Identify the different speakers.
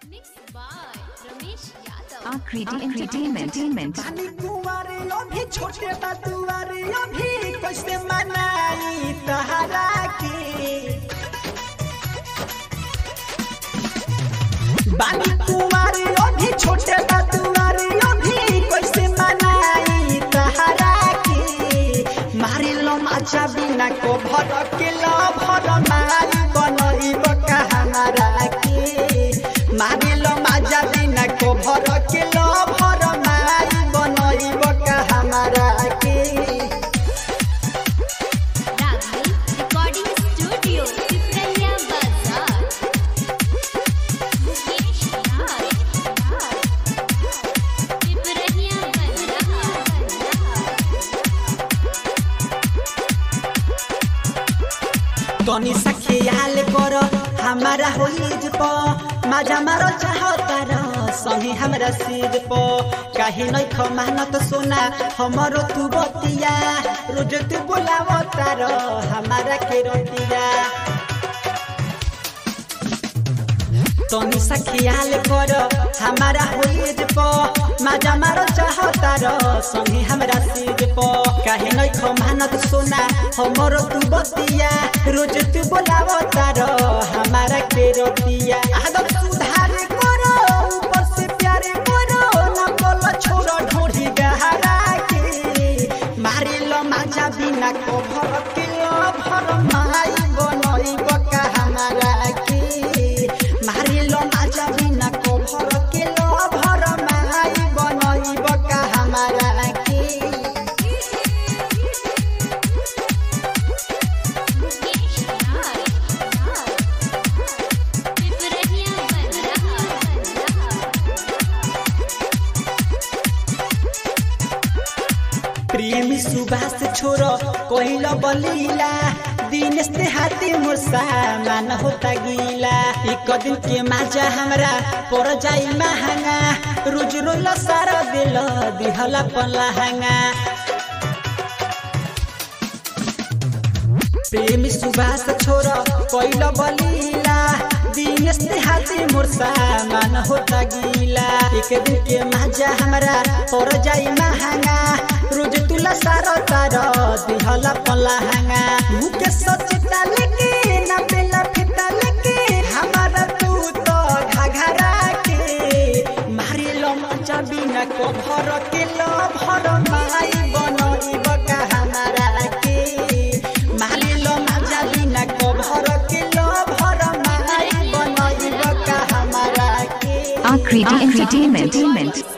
Speaker 1: Mixed by Ramesh Yadav.
Speaker 2: Akriti Entertainment.
Speaker 3: पानी कुंवारे अभी छोटे बा दुआरे अभी कैसे मनाई तहरा के बानी कुंवारे अभी छोटे बा दुआरे अभी कैसे मनाई तहरा के मारे लो माचा बिना को भर के लो भर मारी बनई बका हमारा के मारे लो माजा बिना को भर के लो भर मारी बनई बका हमारा के
Speaker 1: Ragni Recording Studio, Pipraya Bazaar. Mukesh Raj. Pipraya
Speaker 3: तनी सा ख्याल कर हमारा होलीज प माजा मारो चाहता र संगे हमरा सिर प काहे नै खमानत सोना हमरो तू बतिया रोज तू बोलावता र हमारा के रतिया तनी सा ख्याल कर हमारा होलीज प माजा मारो चाहता र संगे हमरा सिर प काहे नै खमानत सोना हमरो तू बतिया रोज तू बोलावता र हमारा के रतिया आदत सुधार करो ऊपर से प्यारे करो ना बोलो छोरो ढोढ़ी गहरा के मारे लो माजा बिना को भर के लो भर माई बनई बका हमारा के मारे लो माजा बिना को भर के लो भर माई बनई बका हमारा के
Speaker 1: Mukesh Raj. Pipraya
Speaker 3: प्रेमी सुभाष छोरो कोइल बलीला दिनेश ते हाथी मोर सामान होता गीला एक दिन के माजा हमरा पर जाई महंगा रोज रोल सारा दिल दिहला पलहंगा प्रेमी सुभाष छोरो कोइल बलीला दिनेश ते हाथी मोर सामान होता गीला एक दिन के माजा हमरा पर जाई महंगा रोज तुला सारो तारो दिहला पलहंगा मुके सचिता लेके ना बेला फिता लेके हमारा तू तो घाघरा के मारे लो मचा बिना को भर के लो भर माई बनई बका हमारा के मारे लो मचा बिना को भर के लो भर माई बनई बका हमारा के
Speaker 2: Akriti Entertainment.